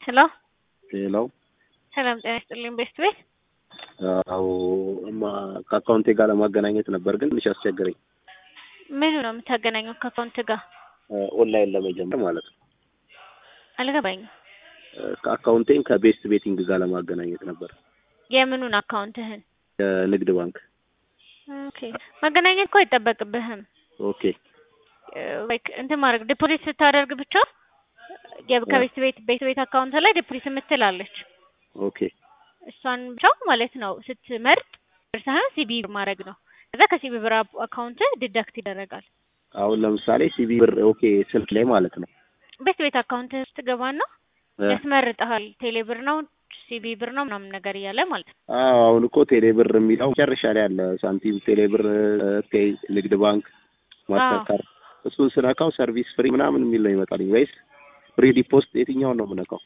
ሄሎ ሄሎ ሰላም ጤና ይስጥልኝ ቤስት ቤት አዎ እማ ከአካውንቴ ጋር ለማገናኘት ነበር ግን ትንሽ አስቸገረኝ። ምኑ ነው የምታገናኘው ከአካውንት ጋር? ኦንላይን ለመጀመር ማለት ነው። አልገባኝም። አካውንቴን ከቤስት ቤቲንግ ጋር ለማገናኘት ነበር። የምኑን አካውንትህን? የንግድ ባንክ። ኦኬ ማገናኘት እኮ አይጠበቅብህም። ኦኬ ላይክ እንትን ማድረግ ዲፖዚት ስታደርግ ብቻ የ- ከቤት ቤት ቤት ቤት አካውንት ላይ ዲፖዚት የምትላለች ኦኬ እሷን ብቻ ማለት ነው ስትመርጥ ሳይሆን ሲቢ ማድረግ ነው። ከዛ ከሲቢ ብር አካውንት ዲዳክት ይደረጋል። አሁን ለምሳሌ ሲቢ ብር ኦኬ ስልክ ላይ ማለት ነው። ቤት ቤት አካውንት ስትገባና እ ያስመርጠሃል። ቴሌ ብር ነው ሲቢ ብር ነው ምናምን ነገር እያለ ማለት ነው። አዎ አሁን እኮ ቴሌ ብር የሚለው መጨረሻ ላይ አለ። ሳንቲም፣ ቴሌ ብር፣ ፔይ፣ ንግድ ባንክ፣ ማስተርካርድ እሱን ስነካው ሰርቪስ ፍሪ ምናምን የሚል ነው ይመጣልኝ ወይስ ፍሪ ዲፖስት የትኛውን ነው የምነካው?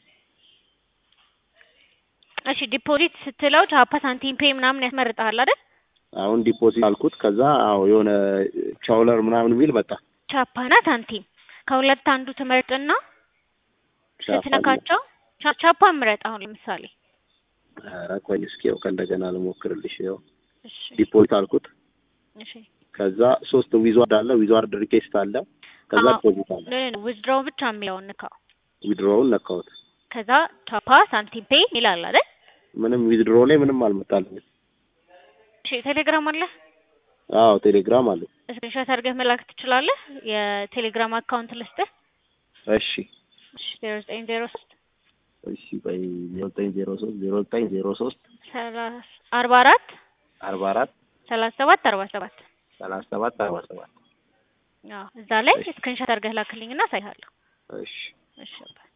እሺ ዲፖዚት ስትለው ቻፓ ሳንቲም ፔይ ምናምን ያስመርጠሃል አይደል? አሁን ዲፖዚት አልኩት። ከዛ አዎ የሆነ ቻውለር ምናምን የሚል መጣ። ቻፓና ሳንቲም ከሁለት አንዱ ትመርጥና ቻፓ ስትነካቸው ቻ- ቻፓ ምረጥ። አሁን ለምሳሌ ኧረ ቆይ እስኪ ያው ከእንደገና ልሞክርልሽ። ያው እሺ ዲፖዚት አልኩት። እሺ ከዛ ሶስት ዊዝዋርድ አለ፣ ዊዝዋርድ ሪኬስት አለ፣ ከዛ አዎ። ዲፖዚት አለ። ዊዝድሮው ብቻ የሚለውን ንካው። ዊድሮውን ነካሁት። ከዛ ቻፓ ሳንቲም ፔይ ይላል አይደል? ምንም ዊዝድሮ ላይ ምንም አልመጣልኝም። እሺ ቴሌግራም አለ? አዎ ቴሌግራም አለ። ስክሪንሾት አድርገህ መላክ ትችላለህ። የቴሌግራም አካውንት ልስጥህ። እሺ እሺ ዜሮ ዘጠኝ ዜሮ ሶስት እሺ ቆይ ዜሮ ዘጠኝ ዜሮ ሶስት ዜሮ ዘጠኝ ዜሮ ሶስት ሰላሳ አርባ አራት አርባ አራት ሰላሳ ሰባት አርባ ሰባት ሰላሳ ሰባት አርባ ሰባት አዎ እዛ ላይ እሺ። ስክሪንሾት አድርገህ ላክልኝና አሳይሃለሁ። እሺ እሺ